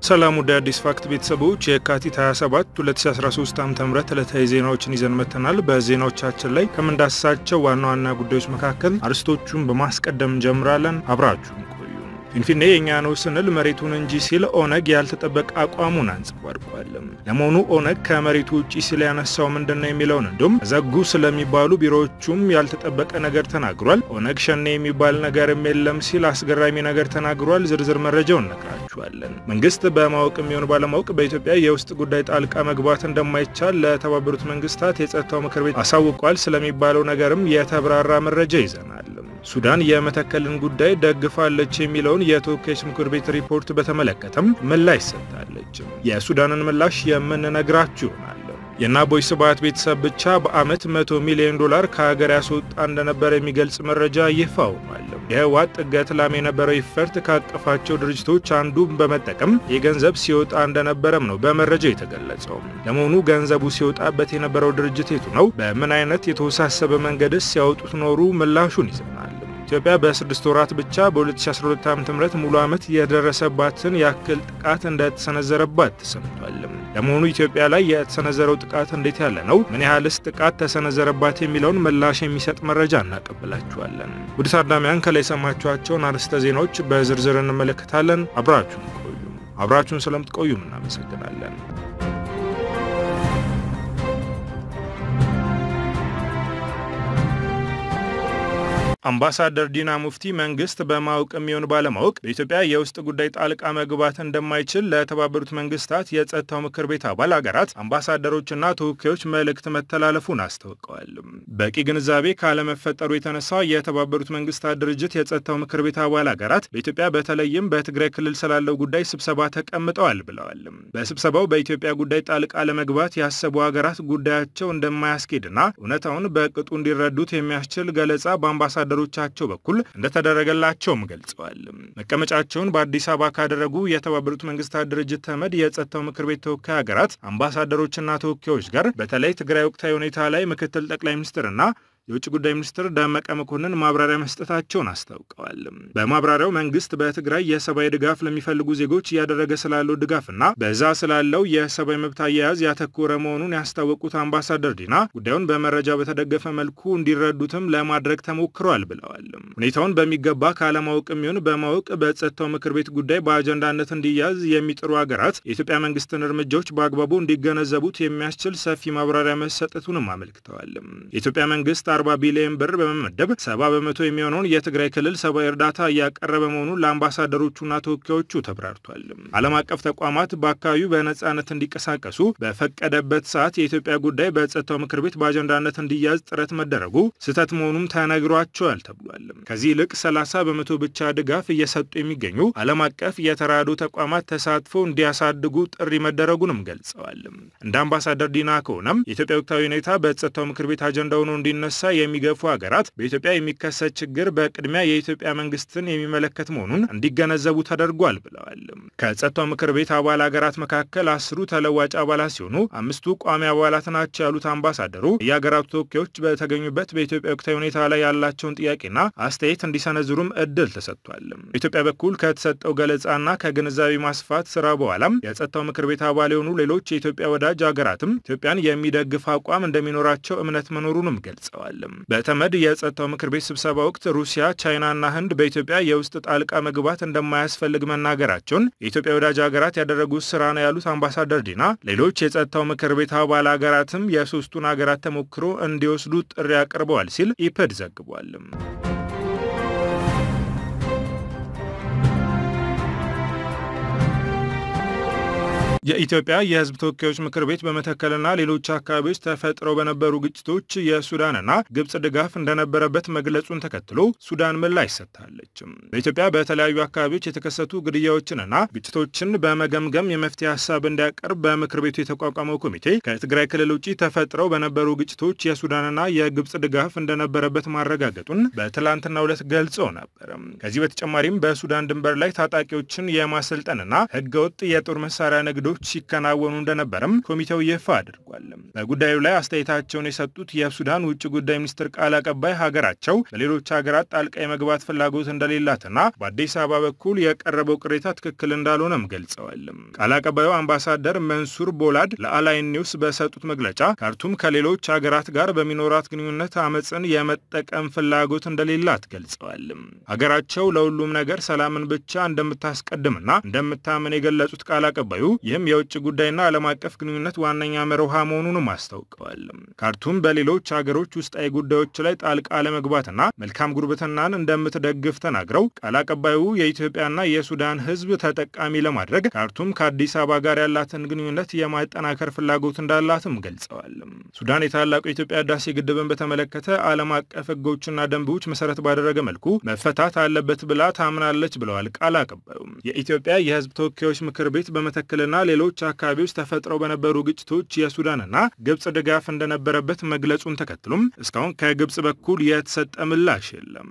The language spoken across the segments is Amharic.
ሰላም ወደ አዲስ ፋክት ቤተሰቦች የካቲት 27 2013 ዓ.ም ዕለታዊ ዜናዎችን ይዘን መጥተናል። በዜናዎቻችን ላይ ከምንዳስሳቸው ዋና ዋና ጉዳዮች መካከል አርዕስቶቹን በማስቀደም እንጀምራለን። አብራችሁን ቆዩ። ፊንፊኔ የእኛ ነው ስንል መሬቱን እንጂ ሲል ኦነግ ያልተጠበቀ አቋሙን አንጸባርቋል። ለመሆኑ ኦነግ ከመሬቱ ውጭ ሲል ያነሳው ምንድን ነው የሚለውን እንዲሁም ዘጉ ስለሚባሉ ቢሮዎቹም ያልተጠበቀ ነገር ተናግሯል። ኦነግ ሸኔ የሚባል ነገርም የለም ሲል አስገራሚ ነገር ተናግሯል። ዝርዝር መረጃውን እነግራችኋለን። መንግስት በማወቅ የሚሆን ባለማወቅ በኢትዮጵያ የውስጥ ጉዳይ ጣልቃ መግባት እንደማይቻል ለተባበሩት መንግስታት የጸጥታው ምክር ቤት አሳውቋል ስለሚባለው ነገርም የተብራራ መረጃ ይዘናል። ሱዳን የመተከልን ጉዳይ ደግፋለች የሚለውን የተወካዮች ምክር ቤት ሪፖርት በተመለከተም ምላሽ ሰጥታለች። የሱዳንን ምላሽ የምንነግራችሁ ይሆናል። የአቦይ ስብሃት ቤተሰብ ብቻ በአመት 100 ሚሊዮን ዶላር ከሀገር ያስወጣ እንደነበረ የሚገልጽ መረጃ ይፋ ሆኗል። የህወሓት ጥገት ላም የነበረው ይፈርት ካቀፋቸው ድርጅቶች አንዱን በመጠቀም የገንዘብ ሲወጣ እንደነበረም ነው በመረጃው የተገለጸው። ለመሆኑ ገንዘቡ ሲወጣበት የነበረው ድርጅት የቱ ነው? በምን አይነት የተወሳሰበ መንገድስ ሲያወጡት ኖሩ? ምላሹን ይዘናል። ኢትዮጵያ በስድስት ወራት ብቻ በ2012 ዓ.ም ሙሉ ዓመት የደረሰባትን ያክል ጥቃት እንደተሰነዘረባት ተሰምቷል። ለመሆኑ ኢትዮጵያ ላይ የተሰነዘረው ጥቃት እንዴት ያለ ነው? ምን ያህልስ ጥቃት ተሰነዘረባት? የሚለውን ምላሽ የሚሰጥ መረጃ እናቀብላችኋለን። ውድ ታዳሚያን ከላይ የሰማችኋቸውን አርዕስተ ዜናዎች በዝርዝር እንመለከታለን። አብራችሁን ቆዩ። አብራችሁን ስለምትቆዩም እናመሰግናለን። አምባሳደር ዲና ሙፍቲ መንግስት በማወቅ የሚሆን ባለማወቅ በኢትዮጵያ የውስጥ ጉዳይ ጣልቃ መግባት እንደማይችል ለተባበሩት መንግስታት የጸጥታው ምክር ቤት አባል አገራት አምባሳደሮችና ተወካዮች መልእክት መተላለፉን አስታውቀዋል። በቂ ግንዛቤ ካለመፈጠሩ የተነሳ የተባበሩት መንግስታት ድርጅት የጸጥታው ምክር ቤት አባል አገራት በኢትዮጵያ በተለይም በትግራይ ክልል ስላለው ጉዳይ ስብሰባ ተቀምጠዋል ብለዋል። በስብሰባው በኢትዮጵያ ጉዳይ ጣልቃ ለመግባት ያሰቡ ሀገራት ጉዳያቸው እንደማያስኬድና እውነታውን በቅጡ እንዲረዱት የሚያስችል ገለጻ በአምባሳደሩ ቻቸው በኩል እንደተደረገላቸውም ገልጸዋል። መቀመጫቸውን በአዲስ አበባ ካደረጉ የተባበሩት መንግስታት ድርጅት ተመድ የጸጥታው ምክር ቤት ተወካይ ሀገራት አምባሳደሮችና ተወካዮች ጋር በተለይ ትግራይ ወቅታዊ ሁኔታ ላይ ምክትል ጠቅላይ ሚኒስትርና የውጭ ጉዳይ ሚኒስትር ደመቀ መኮንን ማብራሪያ መስጠታቸውን አስታውቀዋል። በማብራሪያው መንግስት በትግራይ የሰብአዊ ድጋፍ ለሚፈልጉ ዜጎች እያደረገ ስላለው ድጋፍና በዛ ስላለው የሰብአዊ መብት አያያዝ ያተኮረ መሆኑን ያስታወቁት አምባሳደር ዲና ጉዳዩን በመረጃ በተደገፈ መልኩ እንዲረዱትም ለማድረግ ተሞክሯል ብለዋል። ሁኔታውን በሚገባ ካለማወቅ የሚሆን በማወቅ በጸጥታው ምክር ቤት ጉዳይ በአጀንዳነት እንዲያዝ የሚጥሩ ሀገራት የኢትዮጵያ መንግስትን እርምጃዎች በአግባቡ እንዲገነዘቡት የሚያስችል ሰፊ ማብራሪያ መሰጠቱንም አመልክተዋል። የኢትዮጵያ መንግስት 40 ቢሊዮን ብር በመመደብ 70 በመቶ የሚሆነውን የትግራይ ክልል ሰብአዊ እርዳታ እያቀረበ መሆኑን ለአምባሳደሮቹና ተወካዮቹ ተብራርቷል። ዓለም አቀፍ ተቋማት በአካባቢው በነጻነት እንዲንቀሳቀሱ በፈቀደበት ሰዓት የኢትዮጵያ ጉዳይ በጸጥታው ምክር ቤት በአጀንዳነት እንዲያዝ ጥረት መደረጉ ስህተት መሆኑም ተነግሯቸዋል ተብሏል። ከዚህ ይልቅ 30 በመቶ ብቻ ድጋፍ እየሰጡ የሚገኙ ዓለም አቀፍ የተራድኦ ተቋማት ተሳትፎ እንዲያሳድጉ ጥሪ መደረጉንም ገልጸዋል። እንደ አምባሳደር ዲና ከሆነም የኢትዮጵያ ወቅታዊ ሁኔታ በጸጥታው ምክር ቤት አጀንዳ ሆኖ እንዲነሳ የሚገፉ ሀገራት በኢትዮጵያ የሚከሰት ችግር በቅድሚያ የኢትዮጵያ መንግስትን የሚመለከት መሆኑን እንዲገነዘቡ ተደርጓል ብለዋል። ከጸጥታው ምክር ቤት አባል ሀገራት መካከል አስሩ ተለዋጭ አባላት ሲሆኑ አምስቱ ቋሚ አባላት ናቸው ያሉት አምባሳደሩ የሀገራቱ ተወካዮች በተገኙበት በኢትዮጵያ ወቅታዊ ሁኔታ ላይ ያላቸውን ጥያቄና አስተያየት እንዲሰነዝሩም እድል ተሰጥቷል። በኢትዮጵያ በኩል ከተሰጠው ገለጻና ከግንዛቤ ማስፋት ስራ በኋላም የጸጥታው ምክር ቤት አባል የሆኑ ሌሎች የኢትዮጵያ ወዳጅ ሀገራትም ኢትዮጵያን የሚደግፍ አቋም እንደሚኖራቸው እምነት መኖሩንም ገልጸዋል። በተመድ የጸጥታው ምክር ቤት ስብሰባ ወቅት ሩሲያ፣ ቻይናና ህንድ በኢትዮጵያ የውስጥ ጣልቃ መግባት እንደማያስፈልግ መናገራቸውን የኢትዮጵያ ወዳጅ ሀገራት ያደረጉት ስራ ነው ያሉት አምባሳደር ዲና ሌሎች የጸጥታው ምክር ቤት አባል ሀገራትም የሶስቱን ሀገራት ተሞክሮ እንዲወስዱ ጥሪ አቅርበዋል ሲል ኢፐድ ዘግቧል። የኢትዮጵያ የሕዝብ ተወካዮች ምክር ቤት በመተከልና ሌሎች አካባቢዎች ተፈጥረው በነበሩ ግጭቶች የሱዳንና ግብጽ ድጋፍ እንደነበረበት መግለጹን ተከትሎ ሱዳን ምላሽ ሰጥታለች። በኢትዮጵያ በተለያዩ አካባቢዎች የተከሰቱ ግድያዎችንና ግጭቶችን በመገምገም የመፍትሄ ሀሳብ እንዲያቀርብ በምክር ቤቱ የተቋቋመው ኮሚቴ ከትግራይ ክልል ውጭ ተፈጥረው በነበሩ ግጭቶች የሱዳንና የግብጽ ድጋፍ እንደነበረበት ማረጋገጡን በትላንትናው ዕለት ገልጾ ነበር። ከዚህ በተጨማሪም በሱዳን ድንበር ላይ ታጣቂዎችን የማሰልጠንና ህገወጥ የጦር መሳሪያ ንግዶች ስራዎች ሲከናወኑ እንደነበረም ኮሚቴው ይፋ አድርጓል። በጉዳዩ ላይ አስተያየታቸውን የሰጡት የሱዳን ውጭ ጉዳይ ሚኒስትር ቃል አቀባይ ሀገራቸው በሌሎች ሀገራት ጣልቃ የመግባት ፍላጎት እንደሌላትና በአዲስ አበባ በኩል የቀረበው ቅሬታ ትክክል እንዳልሆነም ገልጸዋል። ቃል አቀባዩ አምባሳደር መንሱር ቦላድ ለአላይን ኒውስ በሰጡት መግለጫ ካርቱም ከሌሎች ሀገራት ጋር በሚኖራት ግንኙነት አመፅን የመጠቀም ፍላጎት እንደሌላት ገልጸዋል። ሀገራቸው ለሁሉም ነገር ሰላምን ብቻ እንደምታስቀድምና እንደምታምን የገለጹት ቃል አቀባዩ ይህም የውጭ ጉዳይና ዓለም አቀፍ ግንኙነት ዋነኛ መርሃ መሆኑንም አስታውቀዋል። ካርቱም በሌሎች ሀገሮች ውስጣዊ ጉዳዮች ላይ ጣልቃ ለመግባትና መልካም ጉርብትናን እንደምትደግፍ ተናግረው ቃል አቀባዩ የኢትዮጵያና የሱዳን ሕዝብ ተጠቃሚ ለማድረግ ካርቱም ከአዲስ አበባ ጋር ያላትን ግንኙነት የማጠናከር ፍላጎት እንዳላትም ገልጸዋል። ሱዳን የታላቁ የኢትዮጵያ ህዳሴ ግድብን በተመለከተ ዓለም አቀፍ ሕጎችና ደንቦች መሰረት ባደረገ መልኩ መፈታት አለበት ብላ ታምናለች ብለዋል ቃል አቀባዩ። የኢትዮጵያ የህዝብ ተወካዮች ምክር ቤት በመተከልና ሌሎች አካባቢዎች ተፈጥረው በነበሩ ግጭቶች የሱዳንና ግብጽ ድጋፍ እንደነበረበት መግለጹን ተከትሎም እስካሁን ከግብጽ በኩል የተሰጠ ምላሽ የለም።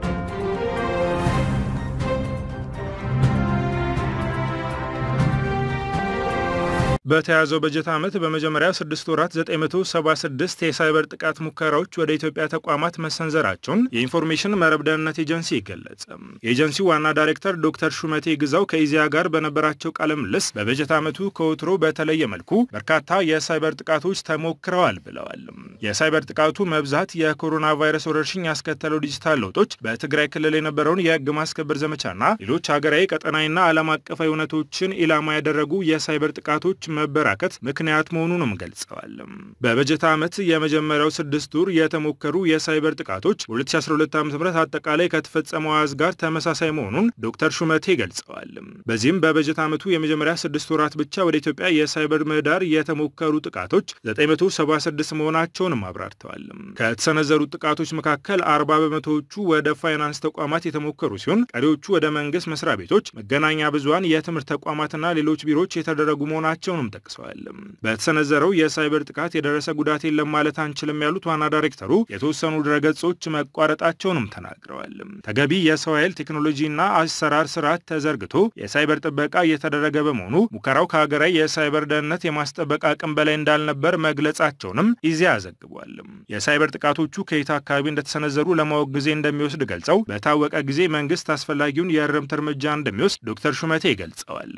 በተያዘው በጀት ዓመት በመጀመሪያ ስድስት ወራት 976 የሳይበር ጥቃት ሙከራዎች ወደ ኢትዮጵያ ተቋማት መሰንዘራቸውን የኢንፎርሜሽን መረብ ደህንነት ኤጀንሲ ገለጸ። የኤጀንሲው ዋና ዳይሬክተር ዶክተር ሹመቴ ግዛው ከኢዜአ ጋር በነበራቸው ቃለ ምልልስ በበጀት ዓመቱ ከወትሮ በተለየ መልኩ በርካታ የሳይበር ጥቃቶች ተሞክረዋል ብለዋል። የሳይበር ጥቃቱ መብዛት የኮሮና ቫይረስ ወረርሽኝ ያስከተለው ዲጂታል ለውጦች፣ በትግራይ ክልል የነበረውን የህግ ማስከበር ዘመቻና ሌሎች ሀገራዊ ቀጠናዊና ዓለም አቀፋዊ እውነቶችን ኢላማ ያደረጉ የሳይበር ጥቃቶች መበራከት ምክንያት መሆኑንም ገልጸዋል። በበጀት ዓመት የመጀመሪያው ስድስት ወር የተሞከሩ የሳይበር ጥቃቶች በ2012 ዓ ም አጠቃላይ ከተፈጸመው አሃዝ ጋር ተመሳሳይ መሆኑን ዶክተር ሹመቴ ገልጸዋል። በዚህም በበጀት ዓመቱ የመጀመሪያ ስድስት ወራት ብቻ ወደ ኢትዮጵያ የሳይበር ምህዳር የተሞከሩ ጥቃቶች 976 መሆናቸውንም አብራርተዋል። ከተሰነዘሩት ጥቃቶች መካከል 40 በመቶዎቹ ወደ ፋይናንስ ተቋማት የተሞከሩ ሲሆን ቀሪዎቹ ወደ መንግስት መስሪያ ቤቶች፣ መገናኛ ብዙሃን፣ የትምህርት ተቋማትና ሌሎች ቢሮዎች የተደረጉ መሆናቸውን ጠቅሰዋል። በተሰነዘረው የሳይበር ጥቃት የደረሰ ጉዳት የለም ማለት አንችልም ያሉት ዋና ዳይሬክተሩ የተወሰኑ ድረገጾች መቋረጣቸውንም ተናግረዋል። ተገቢ የሰው ኃይል ቴክኖሎጂና አሰራር ስርዓት ተዘርግቶ የሳይበር ጥበቃ እየተደረገ በመሆኑ ሙከራው ከሀገራዊ የሳይበር ደህንነት የማስጠበቅ አቅም በላይ እንዳልነበር መግለጻቸውንም ኢዜአ ዘግቧል። የሳይበር ጥቃቶቹ ከየት አካባቢ እንደተሰነዘሩ ለማወቅ ጊዜ እንደሚወስድ ገልጸው በታወቀ ጊዜ መንግስት አስፈላጊውን የእርምት እርምጃ እንደሚወስድ ዶክተር ሹመቴ ገልጸዋል።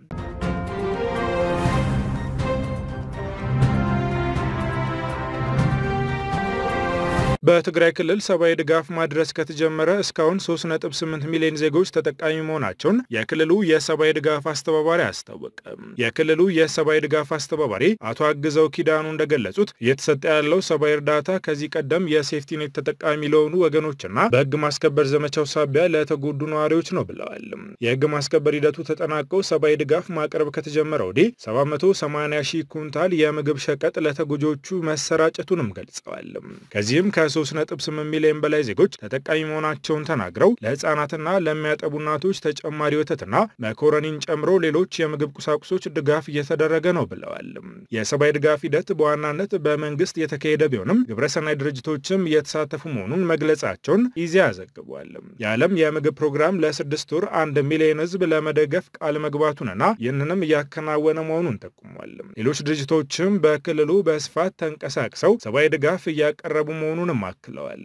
በትግራይ ክልል ሰብአዊ ድጋፍ ማድረስ ከተጀመረ እስካሁን 3.8 ሚሊዮን ዜጎች ተጠቃሚ መሆናቸውን የክልሉ የሰብአዊ ድጋፍ አስተባባሪ አስታወቀ። የክልሉ የሰብአዊ ድጋፍ አስተባባሪ አቶ አግዘው ኪዳኑ እንደገለጹት እየተሰጠ ያለው ሰብአዊ እርዳታ ከዚህ ቀደም የሴፍቲኔት ተጠቃሚ ለሆኑ ወገኖችና በህግ ማስከበር ዘመቻው ሳቢያ ለተጎዱ ነዋሪዎች ነው ብለዋል። የህግ ማስከበር ሂደቱ ተጠናቀው ሰብአዊ ድጋፍ ማቅረብ ከተጀመረ ወዲህ 780 ሺህ ኩንታል የምግብ ሸቀጥ ለተጎጆቹ መሰራጨቱንም ገልጸዋል። ከዚህም ከ 3.8 ሚሊዮን በላይ ዜጎች ተጠቃሚ መሆናቸውን ተናግረው ለህፃናትና ለሚያጠቡ እናቶች ተጨማሪ ወተትና መኮረኒን ጨምሮ ሌሎች የምግብ ቁሳቁሶች ድጋፍ እየተደረገ ነው ብለዋል። የሰብአዊ ድጋፍ ሂደት በዋናነት በመንግስት የተካሄደ ቢሆንም ግብረሰናይ ድርጅቶችም እየተሳተፉ መሆኑን መግለጻቸውን ኢዜአ ዘግቧል። የዓለም የምግብ ፕሮግራም ለስድስት ወር አንድ ሚሊዮን ህዝብ ለመደገፍ ቃል መግባቱንና ይህንንም እያከናወነ መሆኑን ጠቁሟል። ሌሎች ድርጅቶችም በክልሉ በስፋት ተንቀሳቅሰው ሰብአዊ ድጋፍ እያቀረቡ መሆኑንም አክለዋል።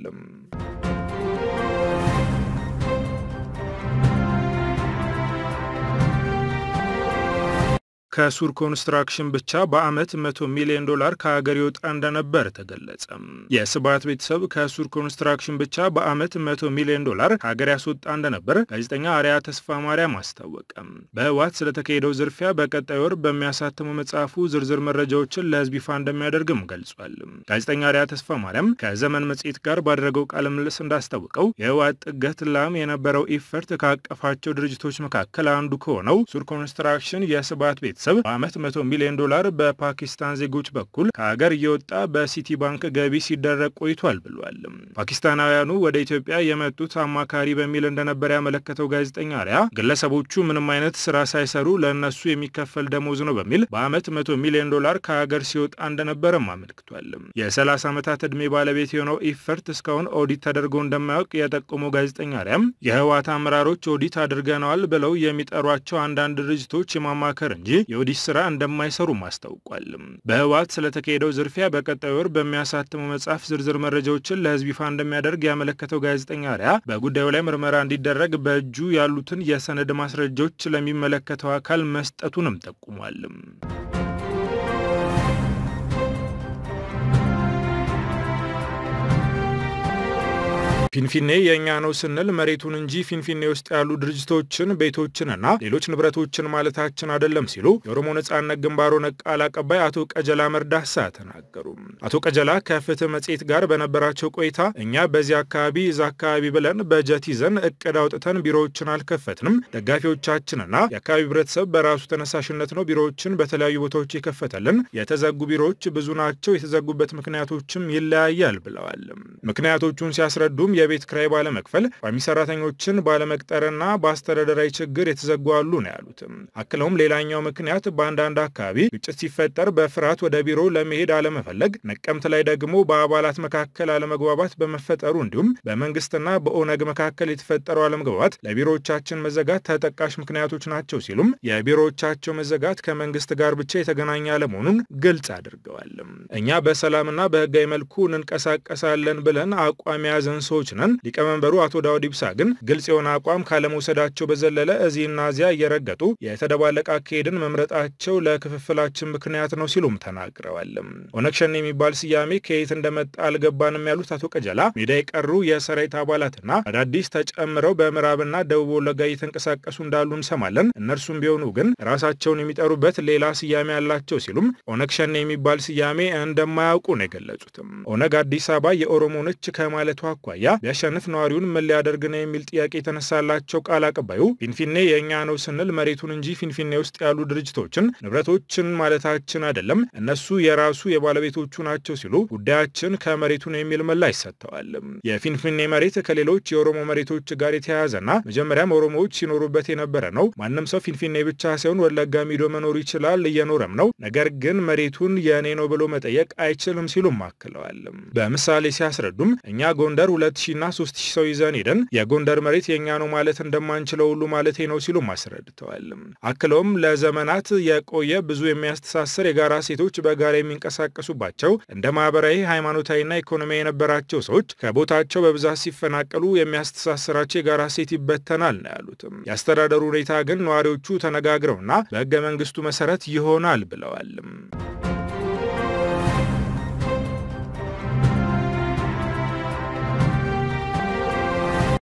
ከሱር ኮንስትራክሽን ብቻ በዓመት 100 ሚሊዮን ዶላር ከሀገር ይወጣ እንደነበር ተገለጸ። የስብሃት ቤተሰብ ከሱር ኮንስትራክሽን ብቻ በዓመት 100 ሚሊዮን ዶላር ከሀገር ያስወጣ እንደነበር ጋዜጠኛ አርያ ተስፋ ማርያም አስታወቀ። በህወሓት ስለተካሄደው ዝርፊያ በቀጣይ ወር በሚያሳትመው መጽሐፉ ዝርዝር መረጃዎችን ለህዝብ ይፋ እንደሚያደርግም ገልጿል። ጋዜጠኛ አርያ ተስፋ ማርያም ከዘመን መጽሔት ጋር ባደረገው ቃለ ምልልስ እንዳስታወቀው የህወሓት ጥገት ላም የነበረው ኢፈርት ካቀፋቸው ድርጅቶች መካከል አንዱ ከሆነው ሱር ኮንስትራክሽን የስብሃት ቤተሰብ በዓመት 100 ሚሊዮን ዶላር በፓኪስታን ዜጎች በኩል ከሀገር እየወጣ በሲቲ ባንክ ገቢ ሲደረግ ቆይቷል ብሏል። ፓኪስታናውያኑ ወደ ኢትዮጵያ የመጡት አማካሪ በሚል እንደነበር ያመለከተው ጋዜጠኛ አርያ ግለሰቦቹ ምንም አይነት ስራ ሳይሰሩ ለእነሱ የሚከፈል ደሞዝ ነው በሚል በዓመት 100 ሚሊዮን ዶላር ከሀገር ሲወጣ እንደነበረም አመልክቷል። የ30 ዓመታት ዕድሜ ባለቤት የሆነው ኢፈርት እስካሁን ኦዲት ተደርጎ እንደማያውቅ የጠቆመው ጋዜጠኛ አርያም የህወሓት አመራሮች ኦዲት አድርገነዋል ብለው የሚጠሯቸው አንዳንድ ድርጅቶች የማማከር እንጂ የኦዲት ስራ እንደማይሰሩም አስታውቋል። በህወሓት ስለተካሄደው ዝርፊያ በቀጣዩ ወር በሚያሳትመው መጽሐፍ ዝርዝር መረጃዎችን ለህዝብ ይፋ እንደሚያደርግ ያመለከተው ጋዜጠኛ ሪያ በጉዳዩ ላይ ምርመራ እንዲደረግ በእጁ ያሉትን የሰነድ ማስረጃዎች ለሚመለከተው አካል መስጠቱንም ጠቁሟል። ፊንፊኔ የእኛ ነው ስንል መሬቱን እንጂ ፊንፊኔ ውስጥ ያሉ ድርጅቶችን ቤቶችንና ሌሎች ንብረቶችን ማለታችን አይደለም ሲሉ የኦሮሞ ነጻነት ግንባር ኦነግ ቃል አቀባይ አቶ ቀጀላ መርዳሳ ተናገሩ። አቶ ቀጀላ ከፍትህ መጽሔት ጋር በነበራቸው ቆይታ እኛ በዚህ አካባቢ እዛ አካባቢ ብለን በጀት ይዘን እቅድ አውጥተን ቢሮዎችን አልከፈትንም። ደጋፊዎቻችንና የአካባቢ ህብረተሰብ በራሱ ተነሳሽነት ነው ቢሮዎችን በተለያዩ ቦታዎች የከፈተልን። የተዘጉ ቢሮዎች ብዙ ናቸው። የተዘጉበት ምክንያቶችም ይለያያል ብለዋል። ምክንያቶቹን ሲያስረዱም የቤት ክራይ ባለመክፈል ቋሚ ሰራተኞችን ባለመቅጠርና በአስተዳደራዊ ችግር የተዘጉ አሉ ነው ያሉትም። አክለውም ሌላኛው ምክንያት በአንዳንድ አካባቢ ግጭት ሲፈጠር በፍርሃት ወደ ቢሮ ለመሄድ አለመፈለግ፣ ነቀምት ላይ ደግሞ በአባላት መካከል አለመግባባት በመፈጠሩ እንዲሁም በመንግስትና በኦነግ መካከል የተፈጠረው አለመግባባት ለቢሮዎቻችን መዘጋት ተጠቃሽ ምክንያቶች ናቸው ሲሉም የቢሮዎቻቸው መዘጋት ከመንግስት ጋር ብቻ የተገናኘ አለመሆኑን ግልጽ አድርገዋል። እኛ በሰላምና በህጋዊ መልኩ እንንቀሳቀሳለን ብለን አቋም የያዘን ሰዎች ነን። ሊቀመንበሩ አቶ ዳውድ ኢብሳ ግን ግልጽ የሆነ አቋም ካለመውሰዳቸው በዘለለ እዚህና እዚያ እየረገጡ የተደባለቀ አካሄድን መምረጣቸው ለክፍፍላችን ምክንያት ነው ሲሉም ተናግረዋል። ኦነግ ሸኔ የሚባል ስያሜ ከየት እንደመጣ አልገባንም ያሉት አቶ ቀጀላ ሜዳ የቀሩ የሰራዊት አባላትና አዳዲስ ተጨምረው በምዕራብና ደቡብ ወለጋ እየተንቀሳቀሱ እንዳሉ እንሰማለን። እነርሱም ቢሆኑ ግን ራሳቸውን የሚጠሩበት ሌላ ስያሜ ያላቸው ሲሉም ኦነግ ሸኔ የሚባል ስያሜ እንደማያውቁ ነው የገለጹትም። ኦነግ አዲስ አበባ የኦሮሞ ነች ከማለቱ አኳያ ቢያሸንፍ ነዋሪውን ምን ሊያደርግ ነው የሚል ጥያቄ የተነሳላቸው ቃል አቀባዩ ፊንፊኔ የእኛ ነው ስንል መሬቱን እንጂ ፊንፊኔ ውስጥ ያሉ ድርጅቶችን ንብረቶችን ማለታችን አይደለም፣ እነሱ የራሱ የባለቤቶቹ ናቸው ሲሉ ጉዳያችን ከመሬቱ ነው የሚል ምላሽ ሰጥተዋል። የፊንፊኔ መሬት ከሌሎች የኦሮሞ መሬቶች ጋር የተያያዘና መጀመሪያም ኦሮሞዎች ሲኖሩበት የነበረ ነው። ማንም ሰው ፊንፊኔ ብቻ ሳይሆን ወለጋ ሚዶ መኖር ይችላል፣ እየኖረም ነው። ነገር ግን መሬቱን የእኔ ነው ብሎ መጠየቅ አይችልም ሲሉም አክለዋል። በምሳሌ ሲያስረዱም እኛ ጎንደር ሁለት ሺና ሶስት ሺህ ሰው ይዘን ሄደን የጎንደር መሬት የእኛ ነው ማለት እንደማንችለው ሁሉ ማለቴ ነው ሲሉም አስረድተዋል። አክለውም ለዘመናት የቆየ ብዙ የሚያስተሳስር የጋራ ሴቶች በጋራ የሚንቀሳቀሱባቸው እንደ ማህበራዊ፣ ሃይማኖታዊና ኢኮኖሚ የነበራቸው ሰዎች ከቦታቸው በብዛት ሲፈናቀሉ የሚያስተሳስራቸው የጋራ ሴት ይበተናል ነው ያሉትም። የአስተዳደሩ ሁኔታ ግን ነዋሪዎቹ ተነጋግረውና በህገ መንግስቱ መሰረት ይሆናል ብለዋል።